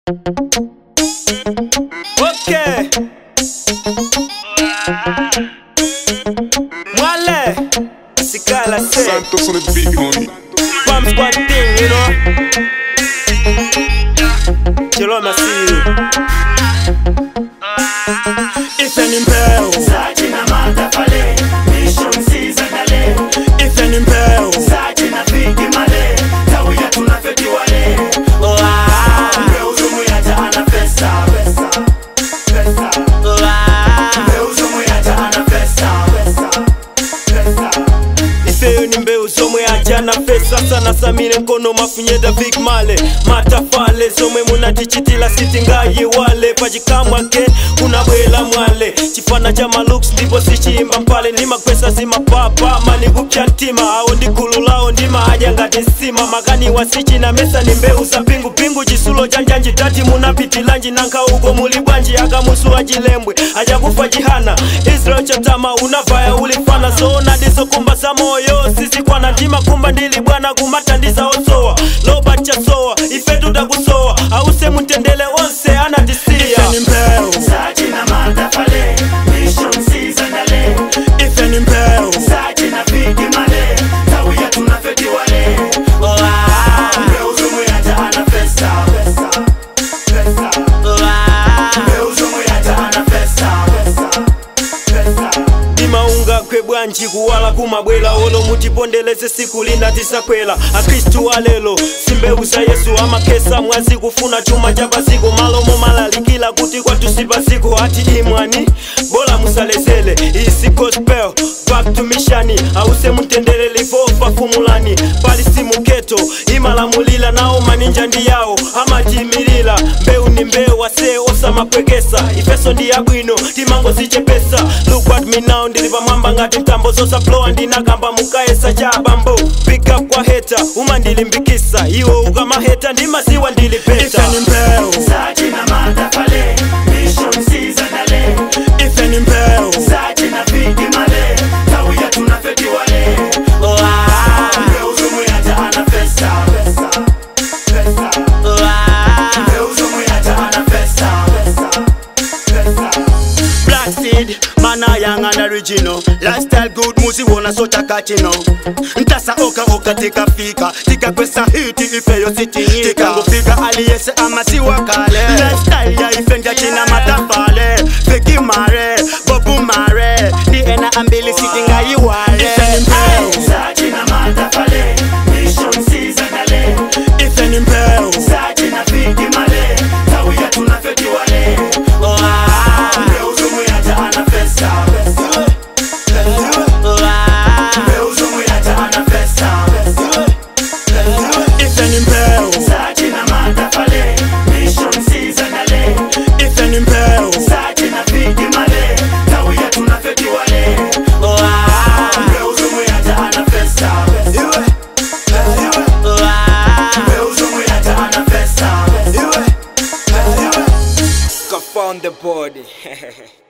Okay. Mwale. Sikala say. Santos on the beat, homie. Bomb squad thing, you know. Chilo masiru. Ife ni mpeo. Sachi na matafale, mission season dale. Ife ni mpeo. Sachi na fiki male, tawia tunafeti wale. Oh, ah. Mbeuzo muyata ana pesa, pesa, pesa. Oh, ah. Mbeuzo muyata ana pesa, pesa, pesa. ifeyo ni mbeu somwe ajana pesa sana samire nkono mafunyeda big male matafale somwe munatichitila siti ngaye wale pachikamwake kunabwela mwale chifana cha malooks ndipo sichimba mpale ndimakwesa zimapapa manikupya ntima awo ndi gulu lawo ndima aja ngati nsima makani wasichi na mesa ni mbeu za pingupingu chisulo chanjanji tati munapitilanji nanka uko muli bwanji akamusuwa chilembwe achakufa chihana israel chatama unavaya ulifana zoona ndizokumba za moyo sisi kwana ndima kumba ndili bwana kumatandiza osowa loba chasowa ife tutakusowa ause mutendele onse anatisiya ife ni mpeu Sachi na matafale, mission season dale. ife ni mpeu Sachi na fiki male, tawia tunafeti wale. oh, ah, Mbeuzo muyata ana pesa, pesa, pesa. oh, ah. Mbeuzo muyata ana pesa, pesa, pesa. ndimaunga kwe bwanji kuwala kumabwela olo mutipondeleze siku lina tisakwela akristu alelo simbeuza yesu amakesa mwazi kufuna chuma cha pasiku malomo malalikila kuti kwatusi pasiku ati imwani bola musalezele isi gospel back to mishani ause mutendele livofa fumulani pali simuketo imalamulila nawo maninja ndi yawo amatimilila mbeu ni mbeu ase osamapwekesa ifeso ndi yabwino timangozichepesa look at me now ndili pamwamba ngati mtambo zosaplowa ndinakamba mukaesa cha bambo pick up kwa heta umandilimbikisa iwo ukamaheta ndimaziwa ndilipeta ife ni mbeu Sachi na matafale, mission season dale. ife ni mbeu Sachi na fiki male, tawia tunafeti wale. oh, ah, Mbeuzo muyata ana pesa, pesa, pesa. oh, ah. Mbeuzo muyata ana pesa, pesa, pesa. Black seed, man a young and original Lifestyle good, muzi wona so chakachino Ntasa oka oka tika fika Tika kwesa hiti ife yo sitinyika Tika ngufika aliyese ama siwa kale Lifestyle ya ife nja china matafale Feki mare, bobu mare Ni ena ambili sitinga iwale Ife ni mbeu. Sachi na matafale, mission season dale. ife ni mbeu Sachi na fiki male, tawia tunafeti wale. oh, ah, Mbeuzo muyata ana pesa, pesa, pesa. oh, ah. Mbeuzo muyata ana pesa, pesa, pesa. ife ni mbeu Sachi na matafale, mission season dale. ife ni mbeu Sachi na fiki male, tawia tunafeti wale. oh, ah, Mbeuzo muyata ana pesa, pesa, pesa. oh, ah. Mbeuzo muyata ana pesa, pesa, pesa. Found the body